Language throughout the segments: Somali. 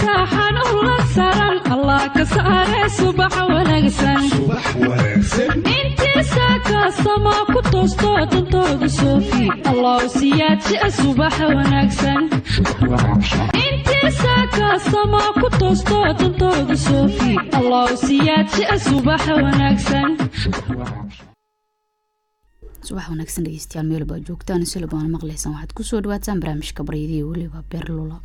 saaxan ula saran allah ka saare subax wanaagsan intiisa kaasama ku toosto dantooda soofi allah siyaadjia subax wanaagsan intiisa kaasama ku toosto dantooda soofi allah siyaadjia subax wanaagsan subax wanaagsan dhegeystayaal meel baa joogtaan sila baana maqlaysaan waxaad kusoo dhawaataan barnaamijka baryadiya weliba beerlula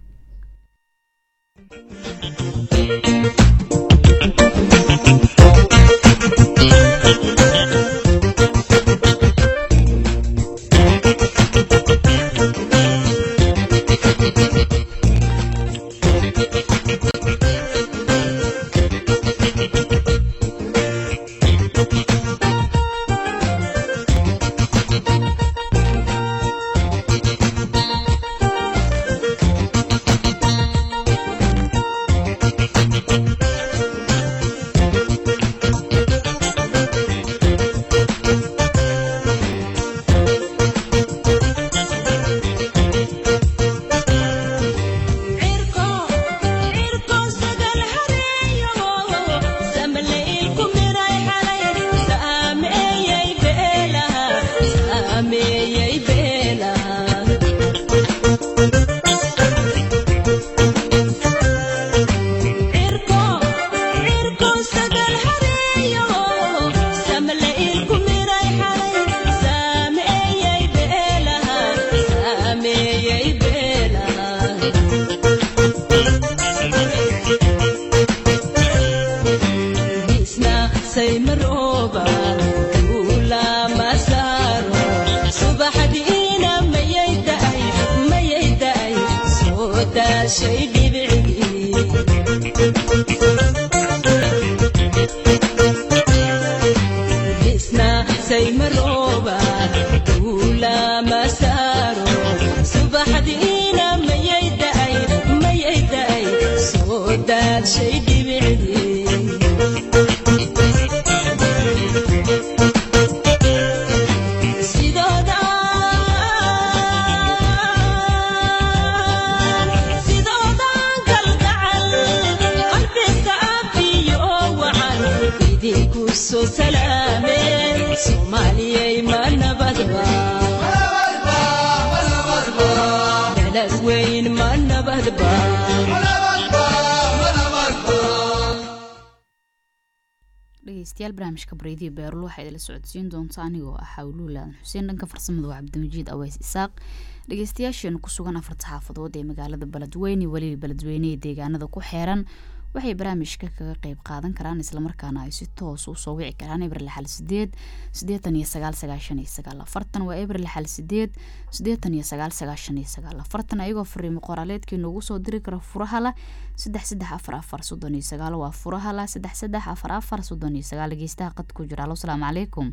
dhegeystayaal barnaamijka baryadiya beerul waxaa idila socodsiin doonta anigoo ah xawluulaadan xuseen dhanka farsamada waa cabdimajid aweys isaaq dhegeystayaasheenu ku sugan afarta xaafadood ee magaalada beledweyne weliba beledweyne ee deegaanada ku xeeran waxay barnaamijka kaga qeyb qaadan karaan islamarkaana ay si toos usoo wici karaan ebril xal sideed sideetan iyo sagaal sagaashan iyo sagaal afartan waa ebril xal sideed sideetan iyo sagaal sagaashan iyo sagaal afartan ayagoo fariimo qoraaleedkii noogu soo diri kara furahala saddex saddex afar afar soddon iyo sagaal waa furahala saddex saddex afar afar soddon iyo sagaal dhegeystaha qad ku jira alo salaamu calaykum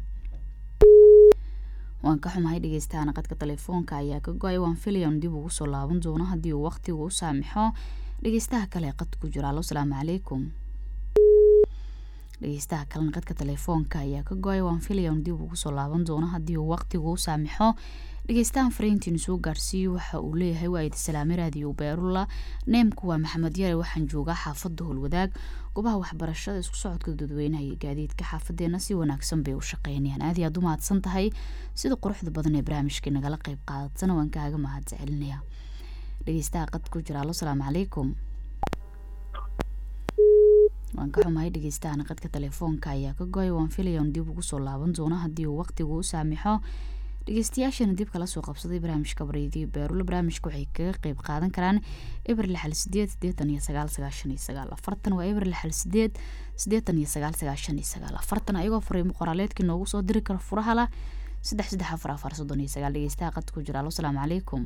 waan ka xumahay dhegeystahaana qadka telefoonka ayaa ka go-ay waan filayan dib ugu soo laaban doono haddii uu waqtigu u saamixo dhegeystaha kale qad ku jira alo salaamu calaykum dhegeystaha kalena qadka telefoonka ayaa ka go-ay waan filayan dib ugu soo laaban doono haddii uu waqtigu u saamixo dhegeystahan fariintiinu soo gaarsiiyo waxa uu leeyahay waa idi salaame raadiyo beerula neemku waa maxamed yare waxaan joogaa xaafadda howlwadaag goobaha waxbarashada isku socodka dadweynaha iyo gaadiidka xaafadeena si wanaagsan bay u shaqeynayaan aad iyaad u mahadsan tahay sida quruxda badan ee barnaamijka nagala qeyb qaadatana waan kaaga mahad celinaya dhegeystaha qad ku jira alo salaamu calaykum waan ka xumahay dhegeystahan qadka telefoonka ayaa ka go-ay waan filayan dib ugu soo laaban doono haddii uu waqtigu u saamixo dhegeystayaashana dib kala soo qabsaday barnaamijka baryadiyo beerula barnaamijka waxay kaga qeyb qaadan karaan ebril xal sideed sideetan iyo sagaal sagaashan iyo sagaal afartan waa ebril xal sideed sideetan iyo sagaal sagaashan iyo sagaal afartan ayagoo fariimo qoraaleedkii noogu soo diri kara furahala saddex saddex afar afar soddon iyo sagaal dhegeystaha qad ku jira alo salaamu calaykum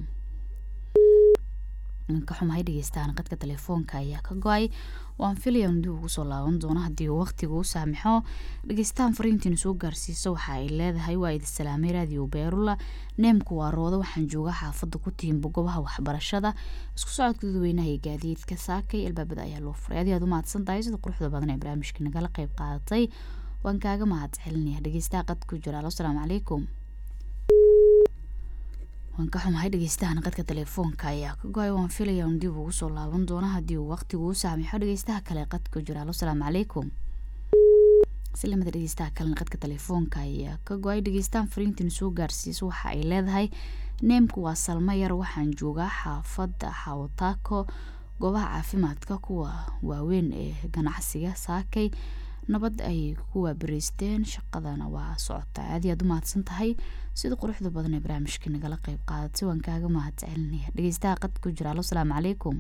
ka xumahay dhegeystahan qadka telefoonka ayaa ka go-ay waan filayan dib ugu soo laaban doono haddii uu waqtigu u saamixo dhegeystahan fariintiina soo gaarsiiso waxa ay leedahay waa idi salaamay raadiyo beerula neemku waa roodo waxaan joogaa xaafadda ku tiimba gobaha waxbarashada isku socodka dadweynaha iyo gaadiidka saakay albaabada ayaa loo furay adi aad u mahadsan tahay sida quruxda badan ee barnaamijka nagala qeyb qaadatay waan kaaga mahad celinaya dhegeystaha qad ku jira alo salaamu calaykum waan ka xumahay dhegeystahan qadka telefoonka ayaa ka go-ay waan filaya un dib ugu soo laaban doono haddii uu waqtigu u saamixo dhegeystaha kale qadka jira alo salaamu calaykum islamada dhegeystaha kalena qadka telefoonka ayaa ka go-ay dhegeystaan fariintiin soo gaarsiiso waxa ay leedahay neemku waa salmo yar waxaan joogaa xaafadda xawataako goobaha caafimaadka kuwa waaweyn ee ganacsiga saakay nabad ay ku waabariysteen shaqadana waa socota aad iyaad u mahadsan tahay sida quruxda badan ee barnaamijkii nagala qeyb qaadatay waan kaaga mahad celinaya dhegeystaha qad ku jira alo salaamu calaykum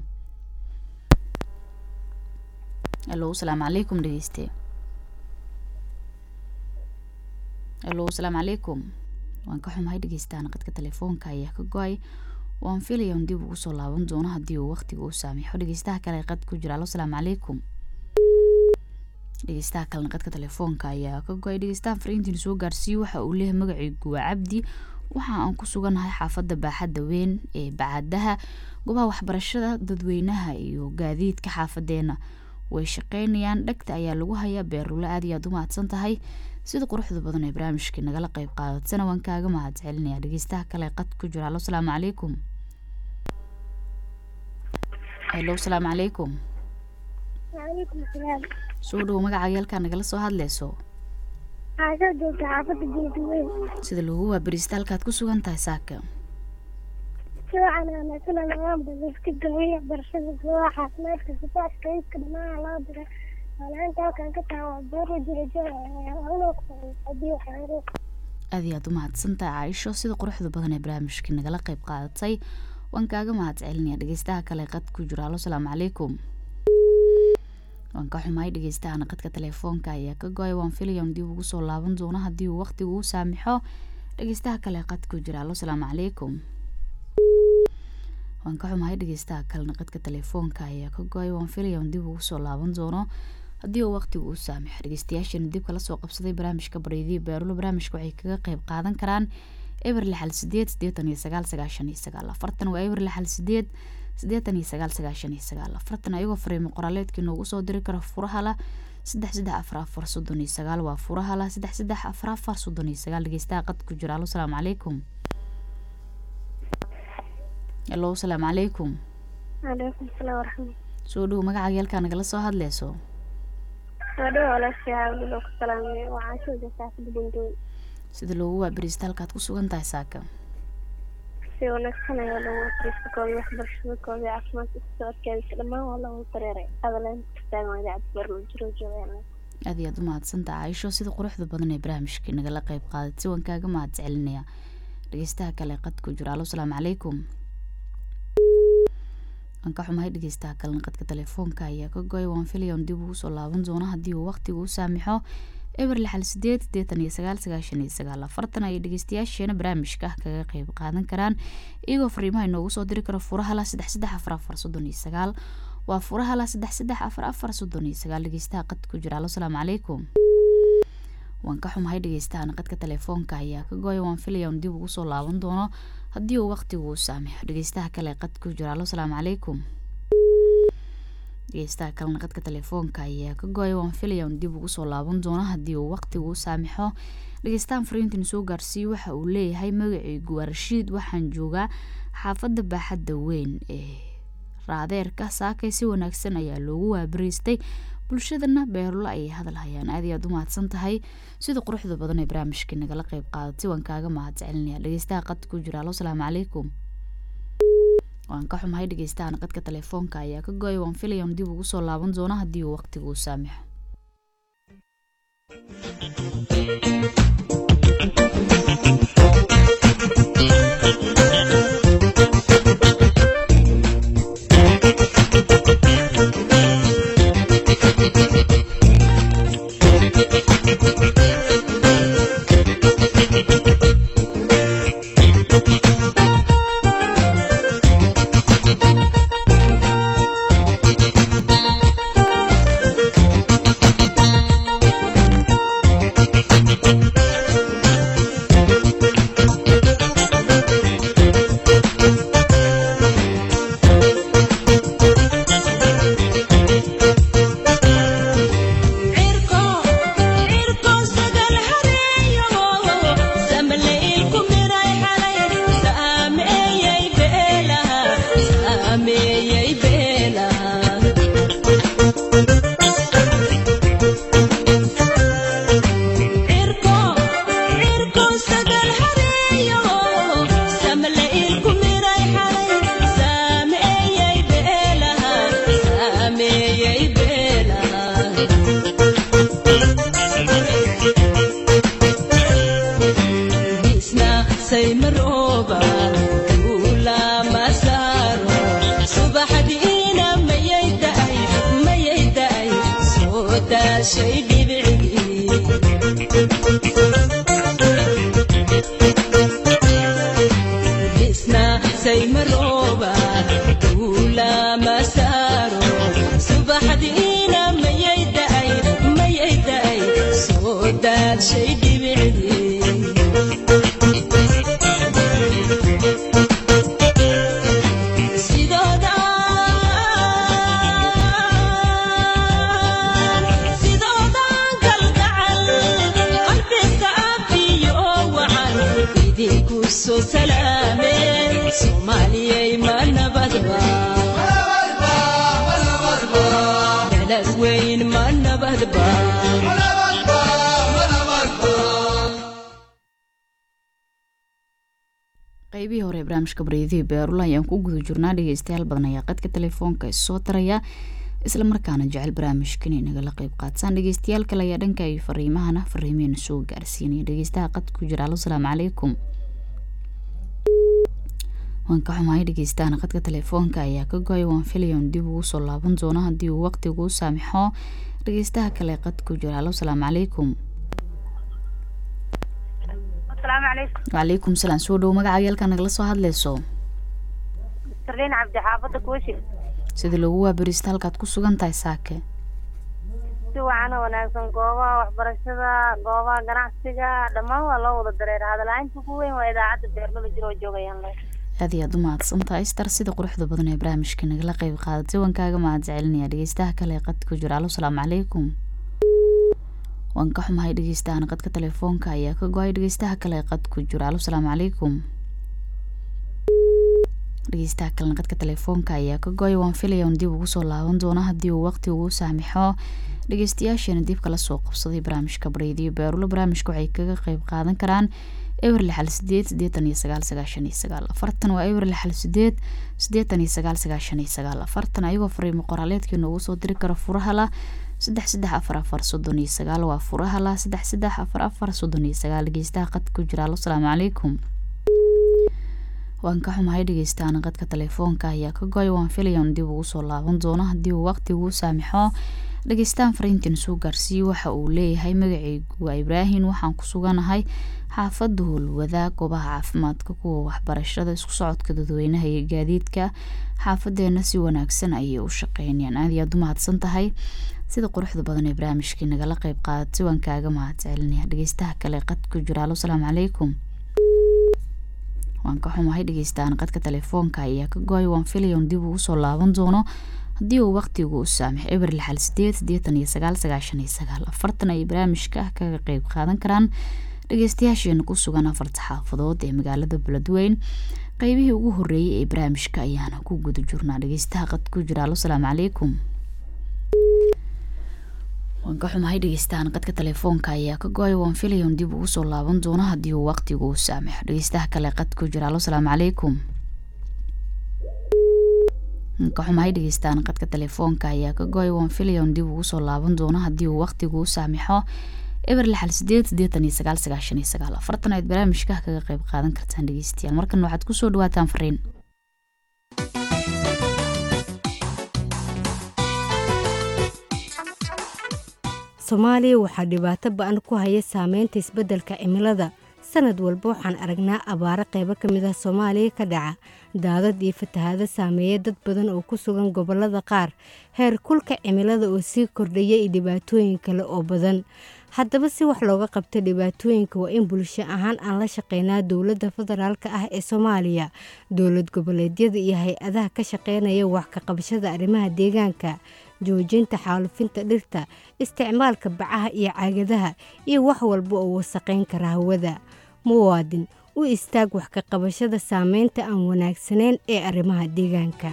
alo salaamu calaykum dhegeyste alo salaamu calaykum waan ka xumahay dhegeystahan qadka telefoonka ayaa ka go-ay waan filaya un dib ugu soo laaban doono haddii uu waqtiga u saamixo dhegeystaha kale qad ku jira alo salaamu calaykum dhegeystaha kalena qadka telefoonka ayaa ka go-ay dhegeystahan fariintiin soo gaarsiiye waxa uu leeyahay magacaygu waa cabdi waxa aan ku suganahay xaafadda baaxadda weyn ee bacadaha goobaha waxbarashada dadweynaha iyo gaadiidka xaafadeena way shaqeynayaan dhegta ayaa lagu hayaa beerule aad iyo aad u mahadsan tahay sida quruxda badan ee barnaamijkii nagala qeyb qaadatsana waan kaaga mahad celinaya dhegeystaha kale qad ku jira alo salaamu calaykum helo salaamu calaykum waalaikum salaam soo dhowo magacaaga halkaa nagala soo hadleyso waxaa soo joogta xaafadda geediweyn sida lagu waabariista halkaad ku sugan tahay saaka si waxaan wanaagsanaa nagaanba iska gabiya barashada goobaha caafimaadka sifaadka iska dhammaan loo diray waanaanta halkan ka taha waa beero jirajadii waxyaaro aad iyo aad u mahadsan tahay caaisho sida quruxda badan ee barnaamijkii nagala qeyb qaadatay waan kaaga mahad celinaya dhegeystaha kale qad ku jiro alo salaamu calaykum waan ka xumahay dhegeystahan qadka telefoonka ayaa ka go-ay waan filaya un dib ugu soo laaban doono haddii uu waqtigu u saamixo dhegeystaha kale qad ku jira alo salaamu calaykum waan ka xumahay dhegeystaha kalena qadka telefoonka ayaa ka go-ay waan filaya un dib ugu soo laaban doono haddii uu waqtigu u saamixo dhegeystayaashana dib kala soo qabsaday barnaamijka bareediya beerulo barnaamijka waxay kaga qeyb qaadan karaan eber lixal sideed sideetan iyo sagaal sagaashan iyo sagaal afartan waa eber lixal sideed sideetan iyo sagaal sagaashan iyo sagaal afartan ayagoo fariimo qoraaleedkii noogu soo diri kara furahala saddex saddex afar afar soddon iyo sagaal waa furahala saddex saddex afar afar soddon iyo sagaal dhegeystaha qad ku jira alo salaamu calaykum alo salaamu calaykum waalaikum salaam waraxmat soo dhowo magacaaga halkaa nagala soo hadleyso soo dhawo walaashay hawlilo ku salaamay waxaa soo joogta xaafadda bandoon sida loogu waabariista halkaad ku sugan tahay saaka si wanaagsan ayaa loogu fariistakooda waxbarashadakooda caafimaadka ku socodkeedisa dhammaan waa loogu dareeray adaleen taagan idaacad barlo jiro joogaan aad iyo aad u mahadsantaha caaisho sida quruxda badan ee barnaamijkii nagala qeyb qaadatay waan kaaga mahad celinaya dhegeystaha kale qad ku jiro alo salaamu calaykum waan ka xumahay dhegeystaha kalena qadka telefoonka ayaa ka go-ay waan filaya un dib ugu soo laaban doono haddii uu waqtigu u saamixo eber lixal sideed sideetan iyo sagaal sagaashan iyo sagaal afartan ayay dhegeystayaasheena barnaamijka kaga qeyb qaadan karaan iyagoo fariimaha inoogu soo diri karo furahala saddex saddex afar afar soddon iyo sagaal waa furahala saddex saddex afar afar soddon iyo sagaal dhegeystaha qad ku jira alo salaamu calaykum waan ka xumahay dhegeystahan qadka telefoonka ayaa ka go-ay waan filaya un dib ugu soo laaban doono haddii uu waqtigu u saamixo dhegeystaha kale qad ku jira alo salaamu calaykum dhegeystaha kalena qadka telefoonka ayaa ka go-ay waan filaya un dib ugu soo laaban doono haddii uu waqtigu u saamixo dhegeystahan fariintan soo gaarsiiye waxa uu leeyahay magacaygu waa rashiid waxaan joogaa xaafadda baaxadda weyn ee raadeerka saakay si wanaagsan ayaa loogu waabariistay bulshadana beerulo ayay hadal hayaan aad iyo aad u mahadsan tahay sida quruxda badan ee barnaamijkii nagala qeyb qaadatay waan kaaga mahad celinaya dhegeystaha qad ku jira alo salaamu calaykum waan ka xumahay dhegeystahan qadka telefoonka ayaa ka go-ay waan filaya un dib ugu soo laaban doono haddii uu waqtigu u saamixo daashay dhibicii dhisna saymarooba duulama saaro subaxdiina mayay da'ay mayay da'ay soo daashay dhibicii sidoodan kalgacal qalbiga afiyo wacan idinku soo salaameen soomaaliyay ma nabadba dalad weyn ma nabadba qaybihii hore ee barnaamijka bareedihii beerula ayaan ku guda jirnaa dhegeystayaal badan ayaa qadka telefoonka isoo taraya isla markaana jecel barnaamijkan inay nagala qeyb qaadsaan dhegeystayaal kale ayaa dhanka iyo fariimahana fariimeena soo gaarsiinaya dhegeystaha qadka ku jira alo salaamu calaykum waan ka xumahay dhegeystahan qadka telefoonka ayaa ka go-ay waan filayan dib ugu soo laaban doono haddii uu waqtigu u saamixo dhegeystaha kale qadka ku jira alo salaamu calaykum asalaamu calaykum wacalaykum salaam soo dhow magaca yaalka nagala soo hadleyso sarliin cabdi xaafadda kuushi sida loogu waabariista halkaad ku sugan tahay saake si wacan oo wanaagsan goobaha waxbarashada goobaha ganacsiga dhammaan waa loo wada dareera hadalaainta ugu weyn waa idaacadda beerlada jiro oo joogayaan le aad iyo aad u mahadsantahay star sida quruxda badan ee barnaamijka nagala qeyb qaadatay waan kaaga mahad celinaya dhegeystaha kale ee qadka ku jira alo salaamu calaykum waan ka xumahay dhegeystahan qadka telefoonka ayaa ka go-ay dhegeystaha kale ee qadka ku jira alo salaamu calaykum dhegeystaha kalena qadka telefoonka ayaa ka go-ay waan filaya un dib ugu soo laaban doono haddii uu waqti ugu saamixo dhegeystayaasheena dib kala soo qabsaday barnaamijka bareediyo beerulo barnaamijka waxay kaga qeyb qaadan karaan ewer lixal sideed sideetan iyo sagaal sagaashan iyo sagaal afartan waa ewer lixal sideed sideetan iyo sagaal sagaashan iyo sagaal afartan ayagoo fariimo qoraaleedkii noogu soo diri kara furaha la saddex saddex afar afar soddon iyo sagaal waa furaha la saddex saddex afar afar soddon iyo sagaal dhegeystaha qadka ku jira alo salaamu calaykum waan ka xumahay dhegeystaana qadka telefoonka ayaa ka go-ay waan filayan dib ugu soo laaban doono haddii uu waqtigu saamixo dhageystaan fariintan soo gaarsiiye waxa uu leeyahay magaceygu waa ibraahin waxaan ku suganahay xaafada howlwadaag goobaha caafimaadka kuwa waxbarashada isku socodka dadweynaha iyo gaadiidka xaafadeena si wanaagsan ayay u shaqeynayaan aad iyo aad u mahadsan tahay sida quruxda badan ee barnaamijkii nagala qeyb qaadatay waan kaaga mahad celinaya dhegeystaha kale qadka ku jira alo salaamu calaykum waan ka xumahay dhegeystahan qadka telefoonka ayaa ka go-ay waan filayan dib ugu soo laaban doono haddii uu waqtigu u saamix eber lixal sideed sideetan iyo sagaal sagaashan iyo sagaal afartan ay barnaamijka ah kaga qeyb qaadan karaan dhegeystayaasheena ku sugan afarta xaafadood ee magaalada beledweyn qeybihii ugu horeeyay ee barnaamijka ayaana ku guda jirnaa dhegeystaha qad ku jira alo salaamu calaykum waan ka xumahay dhegeystahan qadka telefoonka ayaa ka go-ay waan filayan dib ugu soo laaban doono haddii uu waqtigu u saamixo dhegeystaha kale qad ku jira alo salaamu calaykum ka xumahay dhegeystahan qadka telefoonka ayaa ka go-ay waan filayan dib ugu soo laaban doono haddii uu waqtigu u saamixo eber lixal sideed sideetan iyo sagaal sagaashan iyo sagaal afartan aad barnaamijka kaga qeyb qaadan kartaan dhegeystayaal markan waxaad kusoo dhawaataan fariin soomaaliya waxaa dhibaato ba-an ku haya saameynta isbeddelka cimilada sanad walba waxaan aragnaa abaaro qaybo ka mid ah soomaaliya ka dhaca daadad iyo fatahaado saameeya dad badan oo ku sugan gobollada qaar heer kulka cimilada oo sii kordhaya iyo dhibaatooyin kale oo badan haddaba si wax looga qabta dhibaatooyinka waa in bulsho ahaan aan la shaqeynaa dowladda federaalk ah ee soomaaliya dowlad goboleedyada iyo hay-adaha ka shaqeynaya wax ka qabashada arrimaha deegaanka joojinta xaalufinta dhirta isticmaalka bacaha iyo caagadaha iyo wax walba oo wasaqayn kara hawada muwaadin u istaag wax ka qabashada saameynta aan wanaagsanayn ee arrimaha deegaanka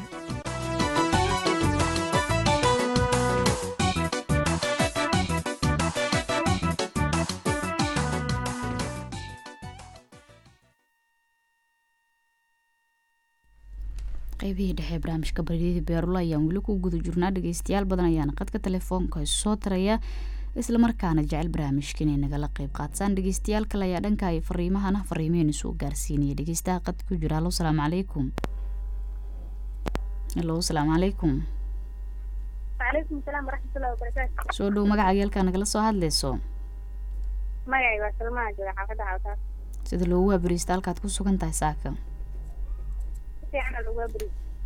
qeybihii dhexe ee barnaamijka baryadii beerulo ayaan weli ku guda jirnaa dhegeystayaal badan ayaana qadka telefoonka isu soo taraya islamarkaana jecel barnaamijka inay nagala qeyb qaadsaan dhegeystayaal kale ayaa dhanka ay fariimahana fariimeen isu gaarsiinaya dhegeystaha qad ku jira halo salaamu calaykum halo salaamu calaykum calaykum asalaam waraxmatullahi wabarakaatu soo dhow magaca geelkaa nagala soo hadlayso magacay waa salmaha jooga xaafadda xawtaas sida loogu waabariista halkaad ku sugan tahay saaka si fiican lagu abri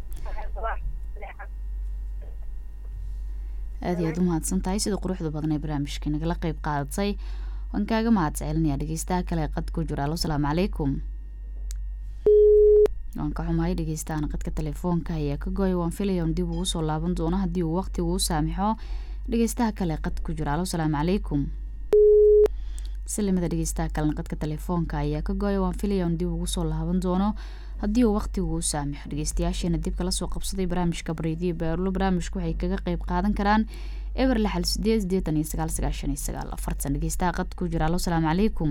aad iyo aad u mahadsan tahay sida quruxda badan ee barnaamijka nagala qeyb qaadatay waan kaaga mahad celinaya dhegeystaha kale ee qad ku jira alo salaamu calaykum waan ka xumahay dhegeystahan qadka telefoonka ayaa ka gooya waan filaya un dib ugu soo laaban doono haddii uu waqtigu u saamixo dhegeystaha kale qad ku jira alo salaamu calaykum silimada dhegeystaha kalena qadka telefoonka ayaa ka gooya waan filaya un dib ugu soo laaban doono haddii uu waqtigu u saamixo dhegeystayaasheena dib kala soo qabsaday barnaamijka bareediyo beerlo barnaamijku waxay kaga qeyb qaadan karaan eber lixal sideed sideetan iyo sagaal sagaashan iyo sagaal afartan dhegeystaha qad ku jira alo salaamu calaykum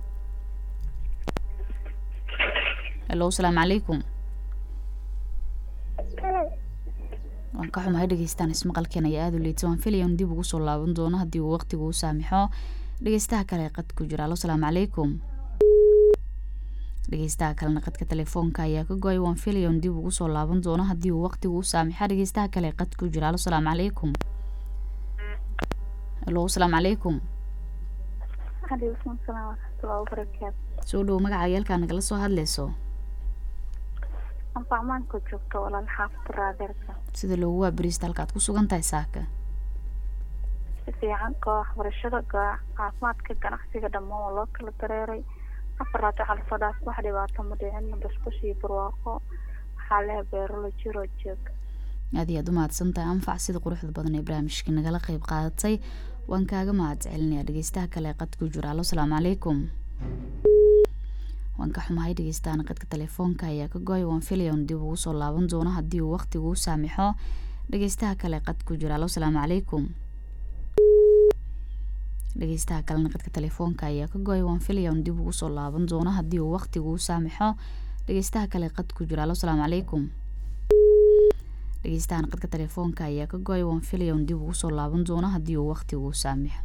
helo salaamu calaykum waan ka xumahay dhegeystaan ismaqalkeen ayaa aada u liita waan filaya in dib ugu soo laaban doono haddii uu waqtigu u saamixo dhegeystaha kale qad ku jira alo salaamu calaykum dhegeystaha kalena qadka telefoonka ayaa ka gooya waan filaya in dib ugu soo laaban doono haddii uu waqtigu u saamixa dhegeystaha kale qad ku jira alo salaamu calaykum helo salaamu calaykum calaykum asalaam waraxmatullahi wabarakaatu soo dhow magaca yeelkaa nagala soo hadlayso anfacmaanka joogto walaal xaafadda raadeerka sida loogu waabariista halkaad ku sugan tahay saaka si fiican koox waxbarashada gooc caafimaadka ganacsiga dhammaan waa loo kala dareeray afaraad waxaa lasoo dhaaf wax dhibaato ma dhicin basbash iyo barwaaqo waxaa leha beerolo jiroo joog aad iyo aad u mahadsan tahay anfac sida quruxda badan ee barnaamijka nagala qeyb qaadatay waan kaaga mahad celinaya dhegeystaha kale ee qad ku jira alo salaamu calaykum waan ka xumahay dhegeystahan qadka telefoonka ayaa ka gooya waan filaya un dib ugu soo laaban doono haddii uu waqtigu u saamixo dhegeystaha kale qad ku jira alo salaamu calaykum dhegeystaha kalena qadka telefoonka ayaa ka gooya waan filaya un dib ugu soo laaban doono haddii uu waqtigu u saamixo dhegeystaha kale qad ku jira alo salaamu calaykum dhegeystahan qadka telefoonka ayaa ka gooya waan filaya un dib ugu soo laaban doono haddii uu waqtigu u saamixo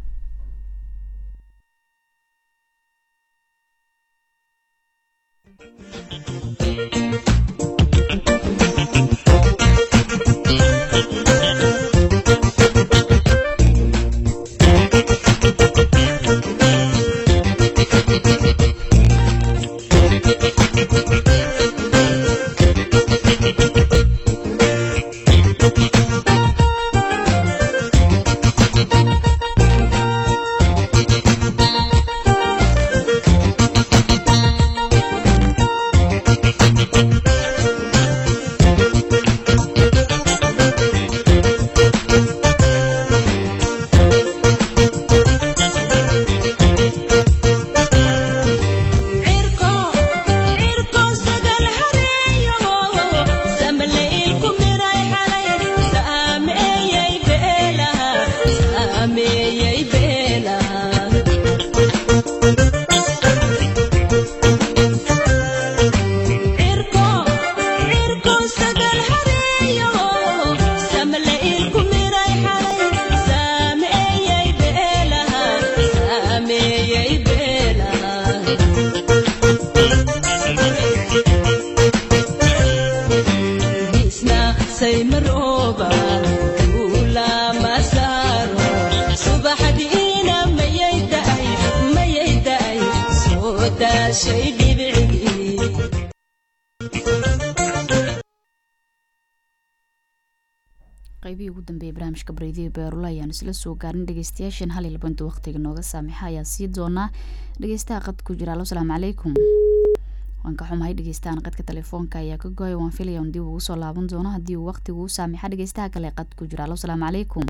qaybihii ugu dambeeyay barnaamijka bareediya beerula ayaan isla soo gaarin dhegeystayaashan hal iyo labanta waqtiga nooga saamixa ayaa sii doonaa dhegeystaha qad ku jira alo salaamu calaykum waan ka xumahay dhegeystahan qadka telefoonka ayaa ka gooya waan filaya un dib ugu soo laaban doono haddii uu waqtigu u saamixa dhegeystaha kale qad ku jira alo salaamu calaykum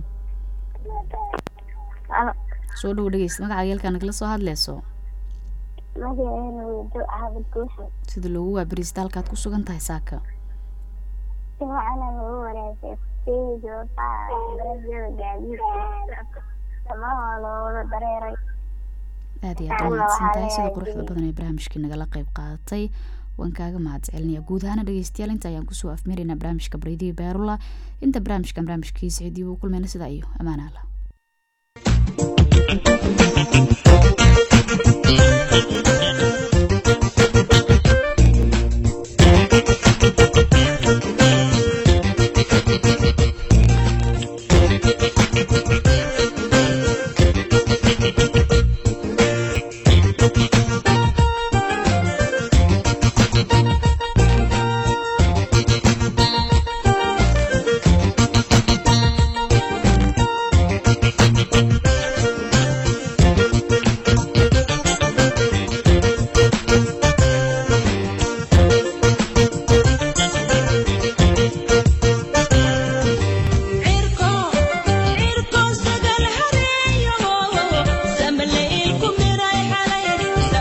soo dhow dhegeysta magaca yeelkaa nagala soo hadleyso magaceena weydo caabud guusha sida loogu waabariista halkaad ku sugan tahay saaka si waxaana lagu wanaagsan fiido barashada gaadiidka dhammaan waa looga dareeray aad iyo aad u mahadsan tahay sida quruxda badan ee barnaamijkii nagala qeyb qaadatay waan kaaga mahad celinaya guud ahaana dhegeystayaal inta ayaan kusoo afmeeraynaa barnaamijka bareediya beerula inta barnaamijkan barnaamijkiisa cidii uu kulmayna sidaa iyo ammaan alla Thank you.